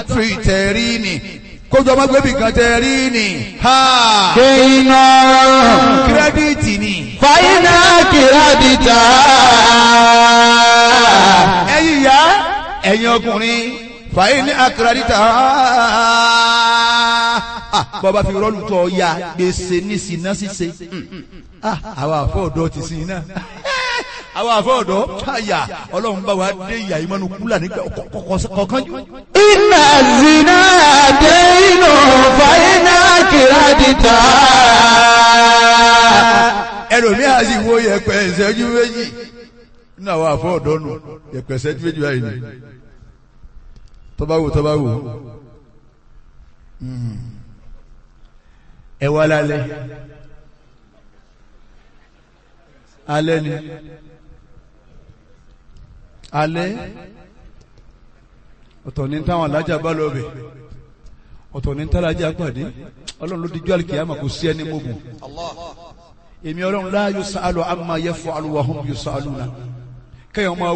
fi tẹ̀rí ni kójú ọmọ gbẹ́bí kan tẹ̀rí ni ha kéyìnà kírẹ́díìtì ni fàyínà kìrádìtà ẹ̀yin ìyá ẹ̀yin ọkùnrin fàyè ní akérèdítà bọ́ba fi rọ́ọ̀lù tọ́ ya gbèsè ní sinna ṣíṣe àwọn àfọ̀dọ́ ti sin iná àwọn àfọ̀dọ́ àyà ọlọ́run bá wa dé ìyá ìmọ̀nù kúlà nígbà kọ̀ọ̀kan jù. iná zina déyìnà fàyínà kìrádìtà ẹlòmíà sì wo yẹpẹ ìṣẹ́jú méjì nínú àwọn àfọ̀dọ́ nù yẹpẹ ìṣẹ́jú méjì báyìí ni tọ́ba wò tọ́ba wò ẹ wá lálẹ́ alẹ́ ni alẹ́ ọ̀tọ̀ ní táwọn alájà bá lọ bẹ̀ ọ̀tọ̀ ní tálájà pàdé ọlọ́run ló dijú àlìkìyàmà kò sí ẹni mọ́gùn èmi ọlọ́run la yusalu amma yaf'alu wa hum yusaluna kẹ́yìn ọmọ